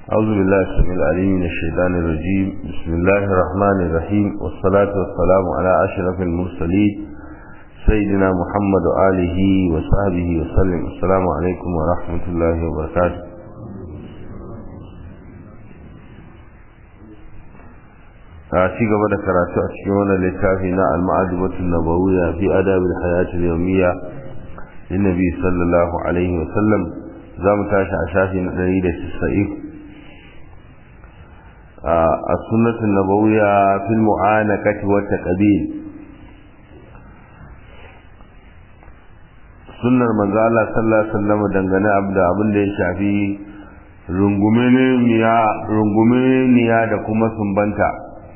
أعوذ بالله السميع العليم من الشيطان الرجيم بسم الله الرحمن الرحيم والصلاة والسلام على أشرف المرسلين سيدنا محمد وآله وصحبه وسلم السلام عليكم ورحمة الله وبركاته a ci gaba da karatu a cikin wannan littafi na al-ma'adubatun nabawiyya fi adabil hayatil yawmiyya linnabi sallallahu alaihi wa sallam za mu tashi a shafi na 190 السنة النبوية في المعانقة والتقبيل sunnar manzo Allah sallallahu alaihi wasallam dangane abda abin da ya shafi rungumeniya rungumeniya da kuma sumbanta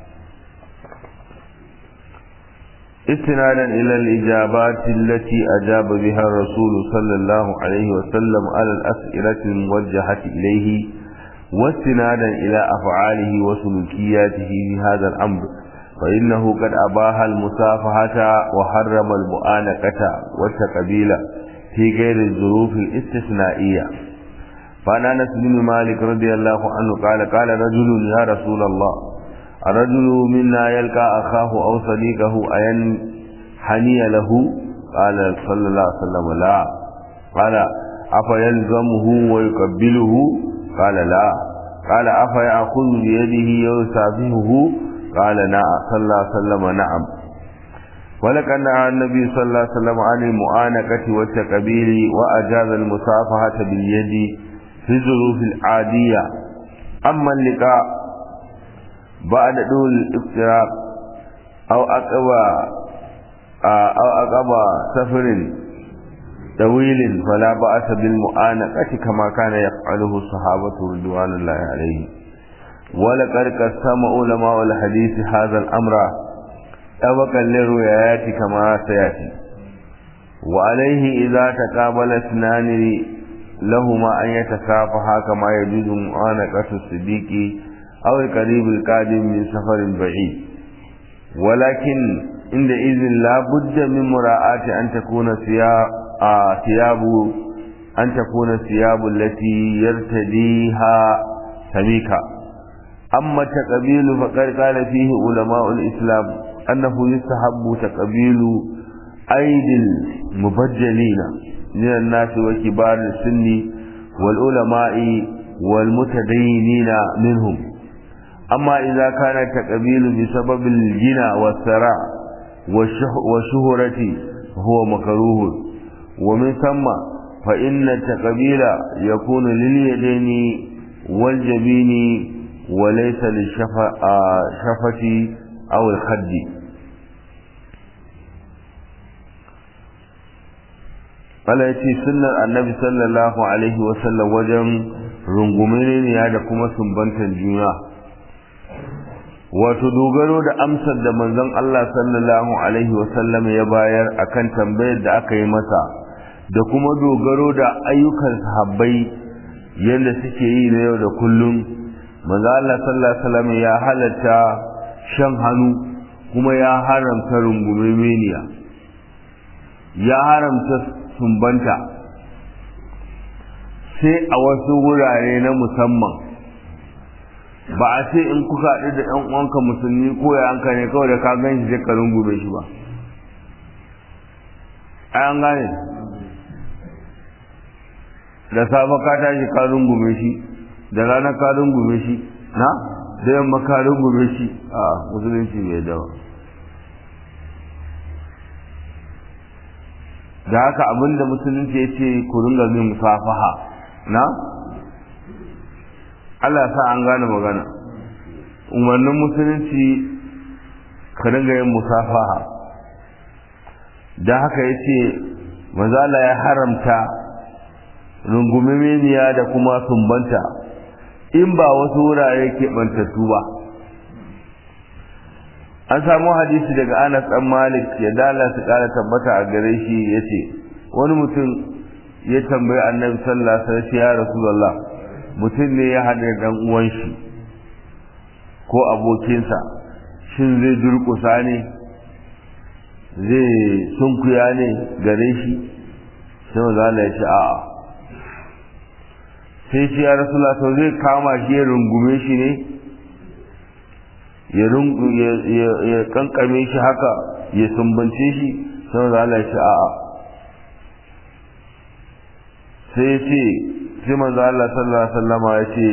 استنادا إلى الإجابات التي أجاب بها الرسول صلى الله عليه وسلم على الأسئلة الموجهة إليه واستنادا إلى أفعاله وسلوكياته في هذا الأمر فإنه قد أباح المسافحة وحرم المؤانقة والتقبيل في غير الظروف الاستثنائية فعن أنس بن مالك رضي الله عنه قال قال رجل يا رسول الله الرجل منا يلقى أخاه أو صديقه أين حني له قال صلى الله عليه وسلم لا قال أفيلزمه ويقبله قال لا قال أفيأخذ بيده ويسافهه قال نعم صلى الله عليه وسلم نعم ولقد نهى النبي صلى الله عليه وسلم عن المؤانقة والتقبيل وأجاز المصافحة باليد في الظروف العادية أما اللقاء بعد دول الافتراق أو أقوى أو أقوى سفر طويل فلا بأس بالمؤانقة كما كان يفعله الصحابة رضوان الله عليهم ولقد قسم علماء الحديث هذا الأمر طبقا للروايات كما سيأتي وعليه إذا تقابل اثنان لهما أن يتكافحا كما يجوز مؤانقة الصديق أو القريب القادم من سفر بعيد ولكن عندئذ لا بد من مراعاة أن تكون ثياب ثياب أن تكون الثياب التي يرتديها سميكا أما التقبيل فقد قال فيه علماء الإسلام أنه يستحب تقبيل أيدي المبجلين من الناس وكبار السن والعلماء والمتدينين منهم أما إذا كان التقبيل بسبب الجنى والثراء والشهرة فهو مكروه ومن ثم فإن التقبيل يكون لليدين والجبين وليس للشفة أو الخد Allah ya ce sunnar annabi sallallahu alaihi wasallam wajen rungume ne da kuma sumbantar juna wato dogaro da amsar da manzon Allah sallallahu alaihi wasallam ya bayar akan tambayar da aka yi masa da kuma dogaro da ayyukan sahabbai yadda suke yi na yau da kullum manzo Allah sallallahu alaihi wasallam ya halatta shan hannu kuma ya haramta rungumemeniya ya haramta sumbanta sai a wasu wurare na musamman ba a ce in kuka haɗu da ɗan uwanka musulmi ko ya hanka ne kawai da ka gan shi sai ka rungume shi ba ai an gane da safe ka tashi ka rungume shi da rana ka rungume shi na da yamma ka rungume shi a musulunci mai dawa da haka abinda musulunci ya ce ku ringa min musafaha na Allah sa an gane magana umarnin musulunci ka ringa yin musafaha da haka ya ce mazala ya haramta rungumemeniya da kuma sumbanta in ba wasu wurare keɓantattu ba an samu hadisi daga anas ɗan malik ya dala su ƙara tabbata a gare shi ya ce wani mutum ya tambayi annabi sallallahu alaihi wasallam ya rasulullah mutum ne ya haɗa ɗan uwan shi ko abokinsa shin zai durƙusa ne zai sunkuya ne gare shi sai maza Allah ya ce a'a sai shi ya rasu to zai kama shi ya rungume shi ne ya kankame shi haka ya sumbance shi sai da Allah ya ce a'a sai ya ce sai manzo Allah sallallahu alaihi wasallama ya ce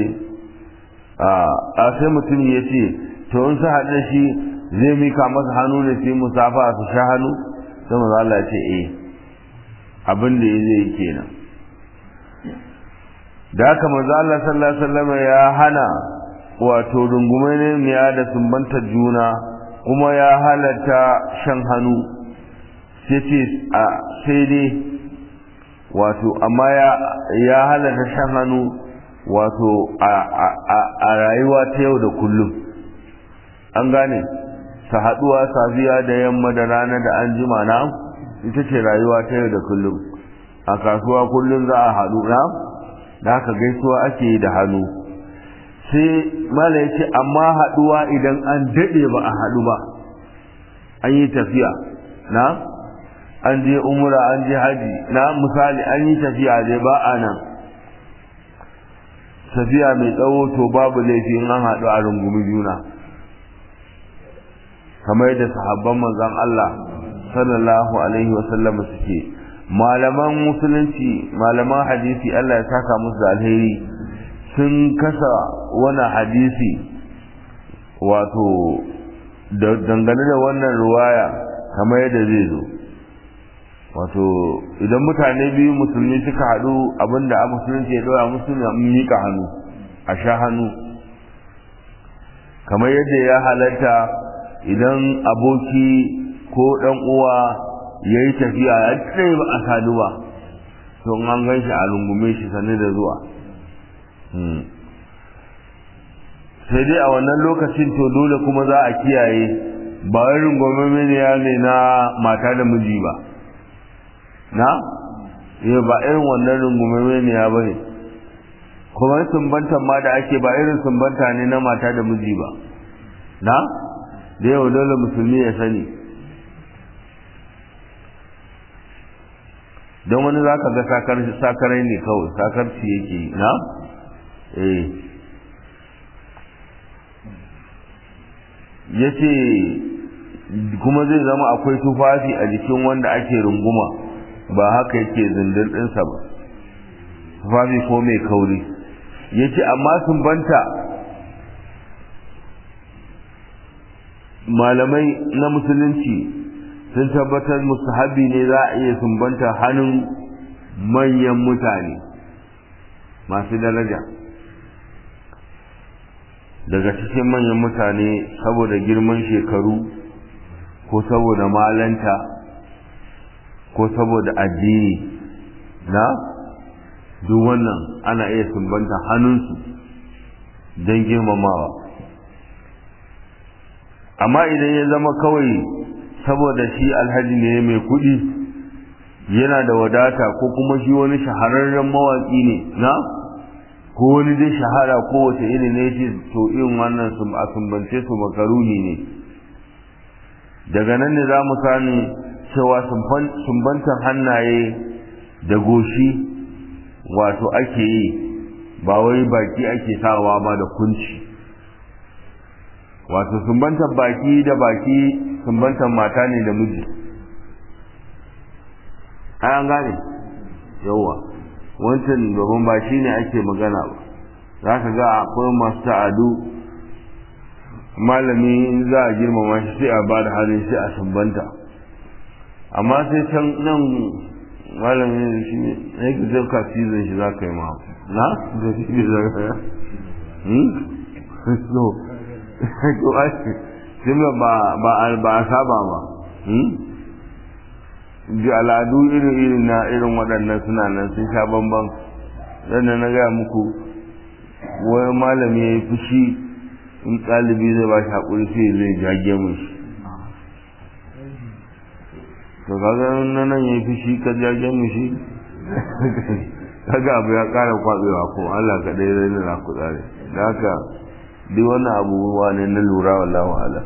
a sai mutum ya ce to in sa haɗe shi zai mika masa hannu ne sai musafa su sha hannu sai manzo Allah ya ce eh abin da ya zai kenan da haka manzo Allah sallallahu alaihi wasallama ya hana wato rungume ne ya da sumbantar juna kuma ya halatta shan hannu sai ce a sai dai wato amma ya ya halatta shan hannu wato a rayuwa ta yau da kullum an gane ta haduwa safiya da yamma da rana da an jima na ita ce rayuwa ta yau da kullum a kasuwa kullum za a haɗu na da haka gaisuwa ake yi da hannu sai mala ya ce amma haɗuwa idan an daɗe ba a haɗu ba an yi tafiya na an je umura an je haji na misali an yi tafiya dai ba a nan tafiya mai tsawo to babu laifi in an haɗu a rungumi juna kamar da sahabban manzon Allah sallallahu alaihi wa sallam suke malaman musulunci malaman hadisi Allah ya saka musu da alheri sun kasa wani hadisi wato dangane da wannan ruwaya kamar yadda zai zo wato idan mutane biyu musulmi suka haɗu abinda a musulunci ya ɗora musulmi a miƙa hannu a sha hannu kamar yadda ya halatta idan aboki ko ɗan uwa ya yi tafiya ya tsaye ba a sadu ba to an gan shi a rungume shi sane da zuwa sai dai a wannan lokacin to dole kuma za a kiyaye ba wai rungume ne na mata da miji ba na eh ba irin wannan rungume ne ya bane kuma sumbantan ma da ake ba irin sumbanta ne na mata da miji ba na da yau dole musulmi ya sani don wani za ka ga sakarai ne kawai sakarci yake na eh ya ce kuma zai zama akwai tufafi a jikin wanda ake runguma ba haka yake zindin ɗinsa ba tufafi ko mai kauri ya ce amma sun banta malamai na musulunci sun tabbatar mustahabi ne za a iya sumbanta hannun manyan mutane masu daraja daga cikin manyan mutane saboda girman shekaru ko saboda malanta ko saboda addini na duk wannan ana iya sumbanta hannunsu don girmamawa amma idan ya zama kawai saboda shi alhaji ne mai kuɗi yana da wadata ko kuma shi wani shahararren mawaƙi ne na ko wani dai shahara kowace iri ne ce to irin wannan a sumbance su makaruni ne daga nan ne za mu sani cewa sumbantar hannaye da goshi wato ake yi ba wai baki ake sawa ba da kunci wato sumbantar baki da baki sumbantar mata ne da miji ai an gane yauwa wancan domin ba shi ne ake magana ba za ka ga akwai masu ta'adu malami za a girmama shi sai a ba da halin shi a sumbanta amma sai can nan malami shi ne ya ki zai ka cizon shi za ka yi ma na? da shi ne za ka yi so to ake shi ba a saba ba ji al'adu irin-irin na irin waɗannan suna nan sun sha bamban yadda na gaya muku wani malami ya yi fushi in ɗalibi zai ba shi haƙuri sai zai jage mu shi to kaga na nan ya yi fushi ka jage mu shi kaga abu ya ƙara kwaɓewa ko Allah ka ɗaya rai na ku tsare da haka duk wannan abubuwa ne na lura wallahu ala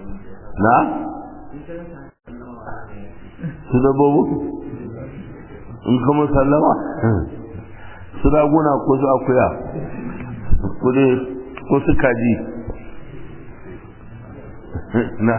na su dabobu in kama sallama su raguna ko su akuya ko su kaji na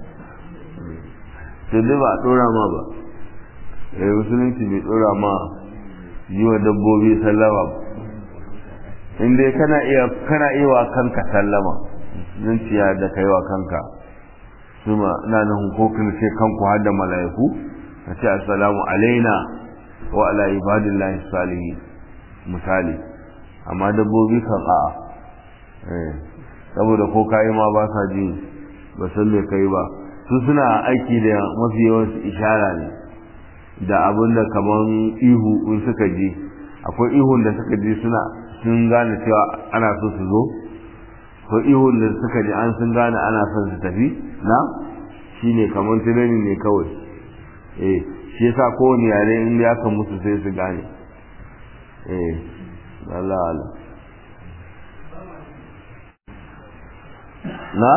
sai dai ba a ɗora ma ba eh musulunci bai ɗora ma yi wa dabbobi sallama ba in dai kana iya kana iya wa kanka sallama zuciya da kai wa kanka suma ina nan hukokin sai kanku har da mala'iku ka ce assalamu alaina wa ala ibadillahi salihin misali amma dabbobi kan a'a eh saboda ko kai ma ba sa ji ba san me kai ba su suna aiki da mafi yawan ishara ne da abin da kaman ihu in suka ji akwai ihun da suka ji suna sun gane cewa ana so su zo ko ihun da suka ji an sun gane ana son su tafi na shine kaman tunani ne kawai eh shi yasa kowane yare in ya kan musu sai su gane eh Allah Allah na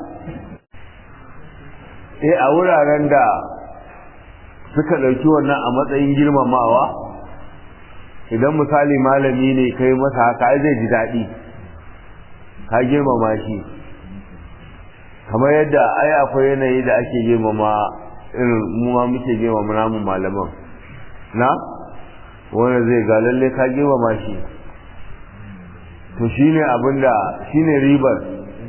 eh a wuraren da suka ɗauki wannan a matsayin girmamawa idan misali malami ne kai masa haka ai zai ji daɗi ka girmama shi kamar yadda ai akwai yanayi da ake girmama irin mu ma muke girmama namun malaman na wanda zai ga lalle ka girmama shi to shine abinda shine ribar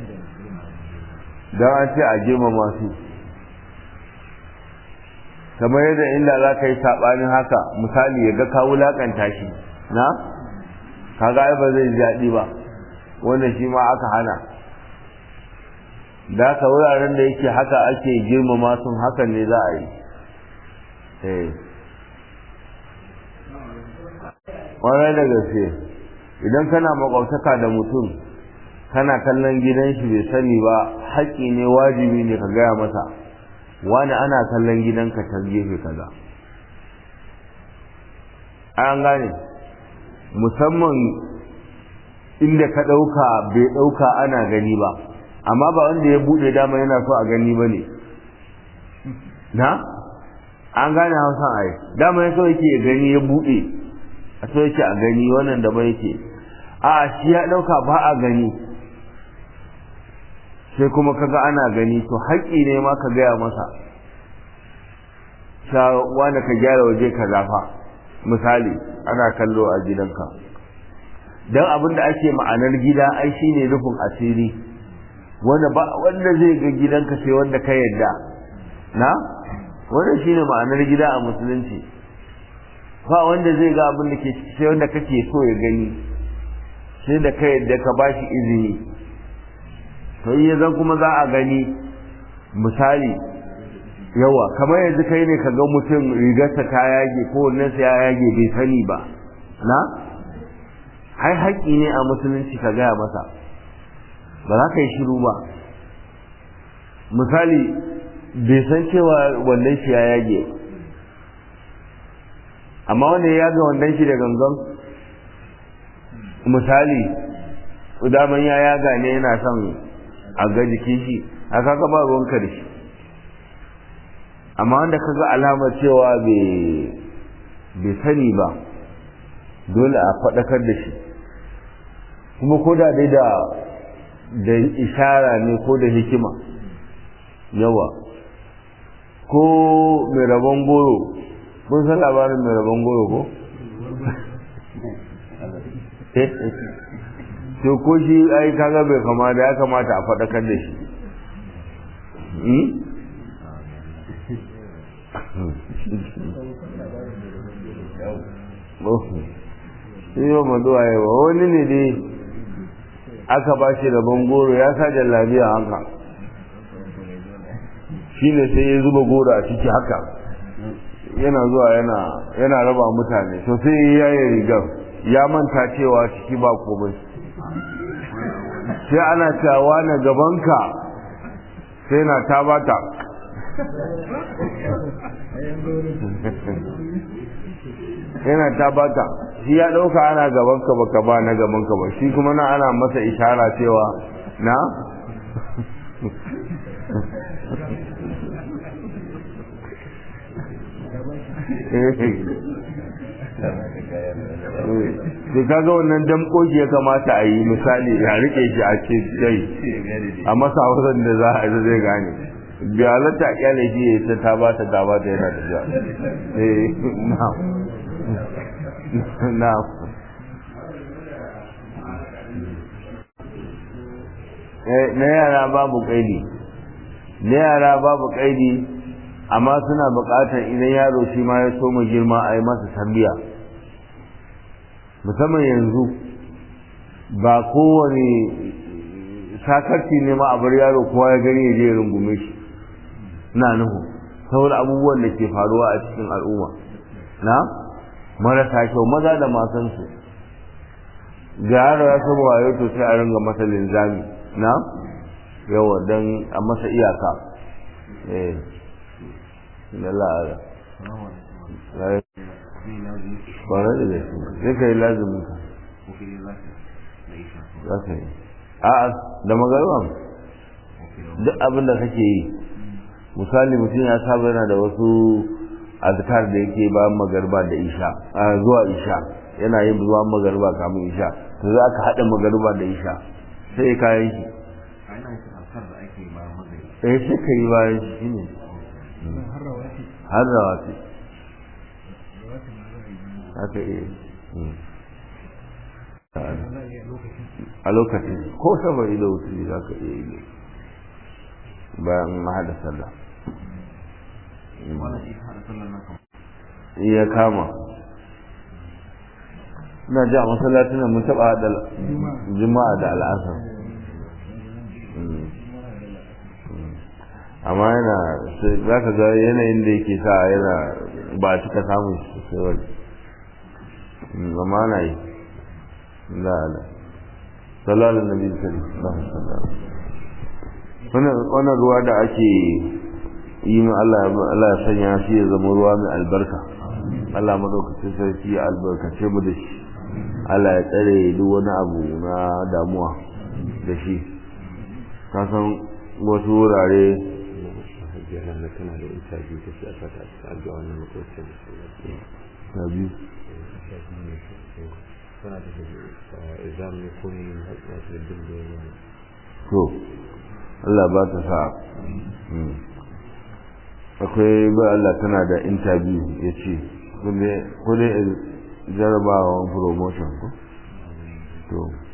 don an ce a girmama su kamar yadda inda za ka yi saɓanin haka misali ya ga ka wulaƙanta shi na kaga ai ba zai ji daɗi ba wanda shi ma aka hana da haka wuraren da yake haka ake girmama sun hakan ne za a yi ƙwarai da gaske idan kana makwabtaka da mutum kana kallon gidan shi bai sani ba haƙƙi ne wajibi ne ka gaya masa wani ana kallon gidanka ta gefe kaza an gane musamman inda ka ɗauka bai ɗauka ana gani ba amma ba wanda ya buɗe dama yana so a gani ba ne na an gane hausan ai dama ya so yake ya gani ya buɗe a so yake a gani wannan da ba yake a shi ya ɗauka ba a gani sai kuma kaga ana gani to haƙƙi ne ma ka gaya masa sha wanda ka gyara waje ka zafa misali ana kallo a gidanka don abin da ake ma'anar gida ai shine rufin asiri wanda ba wanda zai ga gidanka sai wanda ka yadda na wannan shine ma'anar gida a musulunci ba wanda zai ga abin da ke ciki sai wanda kake so ya gani sai da ka yadda ka bashi izini to iya zan kuma za a gani misali yawa kamar yanzu kai ne ka ga mutum rigarsa ta yage ko wannan ya yage bai sani ba na ai haƙƙi ne a musulunci ka gaya masa ba za ka yi shiru ba misali bai san cewa wannan shi ya yage amma wanda ya yaga wannan shi da gangan misali daman ya yaga ne yana son a ga jikin shi a kaga ba ruwanka da shi amma wanda ka ga alamar cewa bai sani ba dole a faɗakar da shi kuma ko da dai da da ishara ne ko da hikima yawa ko mai rabon goro kun san labarin mai rabon goro ko? to ko shi ai kaga bai kama da ya kamata a faɗakar da shi shi ba mazuwa yawa wani ne dai aka ba shi rabon goro ya sa jallabiya haka shi ne sai ya zuba goro a ciki haka yana zuwa yana raba mutane to sai ya yi rigar ya manta cewa ciki ba komai sai ana cewa na gabanka sai na ta bata yana ta bata shi ya ɗauka ana gabanka baka ba na gabanka ba shi kuma na ana masa ishara cewa na sai kaga wannan damkoki ya kamata a yi misali ya rike shi a ce dai a masa hausan da za a zai gane biyalata a kyale shi ya ta ta ba ta ta ba ta yana da jiya eh na'am na'am na yara babu kaidi na yara babu kaidi amma suna buƙatar idan yaro shi ma ya soma girma a yi masa tambiya musamman yanzu ba kowane sakarci ne ma a bar yaro kowa ya gani ya je ya rungume shi na nuhu saboda abubuwan da ke faruwa a cikin al'umma na marasa kyau maza da masansu ga yaro ya saba wayo to sai a ringa masa linzami na yawa don a masa iyaka eh na la'ara kwanar da gaske zai ka yi lazumin ka za ka yi a'a da magarban duk abin da kake yi misali mutum ya saba yana da wasu azkar da yake bayan magarba da isha a zuwa isha yana yin zuwa magarba kamun isha to za ka haɗa magarba da isha sai kayan shi eh sai ka yi bayan shi ne har rawati haka iya a lokacin ko saboda da wuce za ka iya yi bayan mahada sallah iya kama ina ji a masallacin mun taɓa haɗa juma'a da al'asar amma yana za ka ga yanayin da yake sa yana ba cika samun sosai wani amma na yi la la salalun nabi sallallahu wannan ruwa da ake yi min Allah ya sanya shi ya zama ruwa mai albarka Allah madaukakin sarki ya albarkace mu da shi Allah ya tsare duk wani abu na damuwa da shi ka san wasu wurare jiran na tana da interview ta shi a sata a addu'a wannan makwacin ta biyu tana da exam ne ko ne masu da dinga yana to Allah ba ta sa akwai ba Allah tana da interview ya ce ko dai jarabawa promotion ko to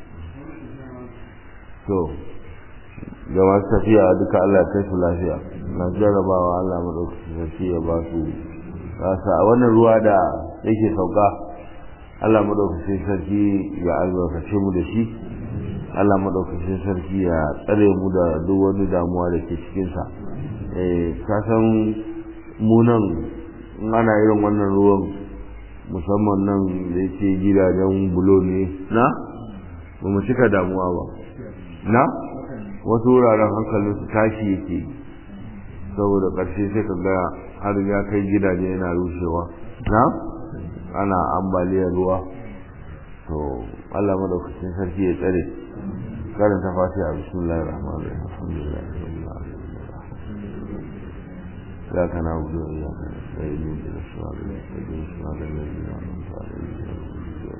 to ga masu tafiya duka Allah kai su lafiya na jarabawa Allah maɗaukaki sarki ya ba su rasa a wannan ruwa da yake sauka Allah maɗaukaki sarki ya albarkace mu da shi Allah maɗaukaki sarki ya tsare mu da duk wani damuwa da ke cikinsa ka san mu nan in ana irin wannan ruwan musamman nan da yake gidajen bulo ne na ba mu cika damuwa ba na wasu wuraren hankalin su tashi yake saboda ƙarshe sai ka ga har ya kai gidaje yana rushewa na ana ambaliyar ruwa to Allah madaukakin sarki ya tsare karanta fatiha bismillahir rahmanir rahim alhamdulillahi rabbil alamin ya kana wudu ya kana sai ni da shawara da shawara da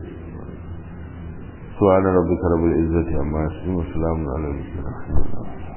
سبحان ربك رب العزة عما يصفون وسلام على المرسلين